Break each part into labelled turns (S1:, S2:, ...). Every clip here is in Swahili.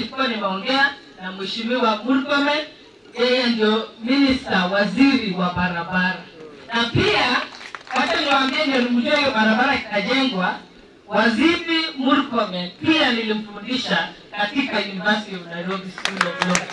S1: nilikuwa nimeongea na mheshimiwa Murkomen, yeye ndio minista waziri wa barabara, na pia wacha niwaambie, ndio nimjue hiyo barabara ikajengwa, waziri Murkomen pia nilimfundisha katika University of Nairobi School of Law.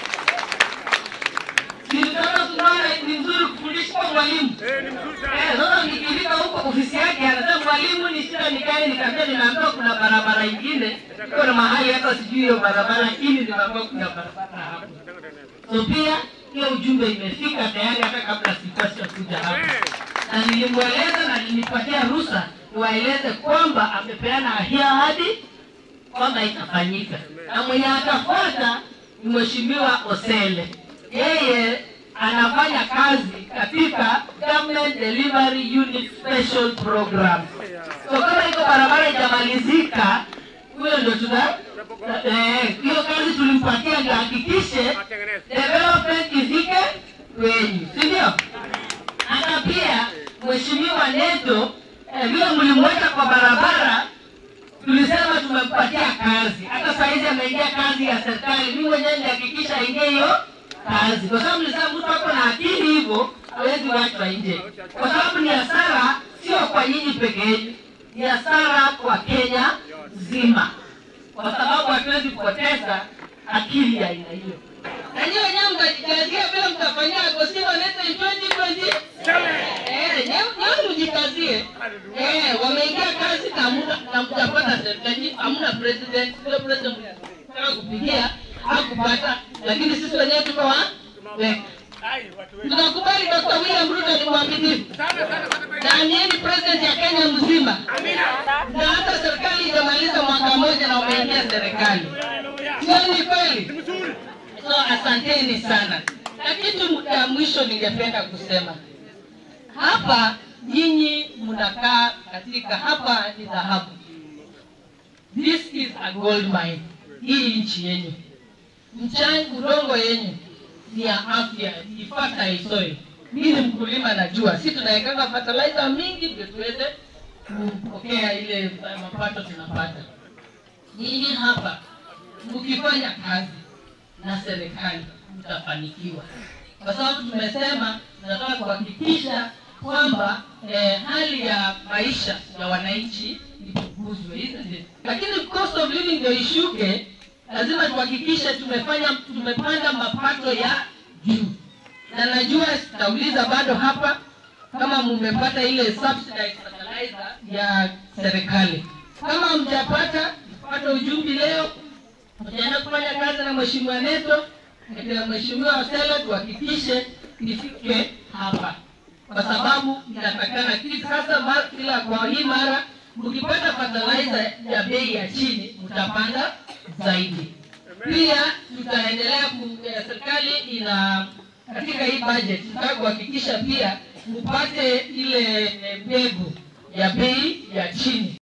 S1: Nilitaka tunaona ni nzuri kufundisha kwa mwalimu. Eh, sasa nikifika huko ofisi yake anasema mwalimu ni shida ni gani? Nikamwambia ninaambiwa kuna barabara ingine iko na mahali hata sijui hiyo barabara lakini nimeambiwa kuna barabara hapo. So pia hiyo ujumbe imefika tayari hata kabla sipasha kuja hapa. Na nilimweleza na nilipatia ruhusa niwaeleze kwamba amepeana hiyo ahadi kwamba itafanyika, na mwenye atafuata ni mheshimiwa Osele. Yeye anafanya kazi katika Government Delivery Unit Special Program. So kama iko barabara ijamalizika, huyo ndio tuta eh, hiyo kazi tulimpatia ndio hakikishe development ifike kwenyu, si ndio? Hata pia mheshimiwa Neto eh, vile mlimweka kwa barabara tulisema tumempatia kazi. Hata saizi ameingia kazi ya serikali, mimi mwenyewe nilihakikisha aingie hiyo kazi, kwa sababu nilisema mtu ako na akili hivyo hawezi wachwa nje, kwa sababu ni hasara sio kwa nyinyi peke yenu, ni hasara kwa Kenya nzima, kwa sababu hatuwezi kupoteza akili ya aina hiyo. Na nyinyi wenyewe mtajikazia vile mtafanyia Agostino Neto in 2020 Eh, nyewe mjikazie. Eh, wameingia kazi na muda na mtapata serikali, hamna president, sio president mtaka kupigia hakupata, lakini sisi wenyewe tuko wa eh, tunakubali Dr. William Ruto ni mwaminifu na ni yeye ni president ya Kenya mzima, na hata serikali ijamaliza mwaka mmoja na wameingia serikali, sio ni kweli? So asanteni sana, na kitu ya mwisho ningependa kusema hapa nyinyi mnakaa katika hapa ni dhahabu. This is a gold mine. Hii nchi yenyu, mchanga, udongo yenyu ni ya afya, ni fertile soil. Mimi ni mkulima, najua si tunawekanga fertilizer mingi ndio tuweze kupokea ile mapato tunapata. Nyinyi hapa mkifanya kazi na serikali mtafanikiwa, kwa sababu tumesema tunataka kuhakikisha kwamba eh, hali ya maisha ya wananchi ipunguzwe, isn't it? Lakini cost of living ndio ishuke, lazima tuhakikishe tumefanya tumepanda mapato ya juu, na najua sitauliza bado hapa kama mmepata ile subsidized fertilizer ya serikali. Kama mjapata, pata ujumbe leo, tutaenda kufanya kazi na mheshimiwa Neto na mheshimiwa Osele tuhakikishe ifike hapa kwa sababu inatakana kili sasa ma- kila kwa hii mara mkipata fertilizer ya bei ya chini mtapanda zaidi. Pia tutaendelea ku- eh, serikali ina katika hii budget tunataka kuhakikisha pia mpate ile eh, mbegu ya bei ya chini.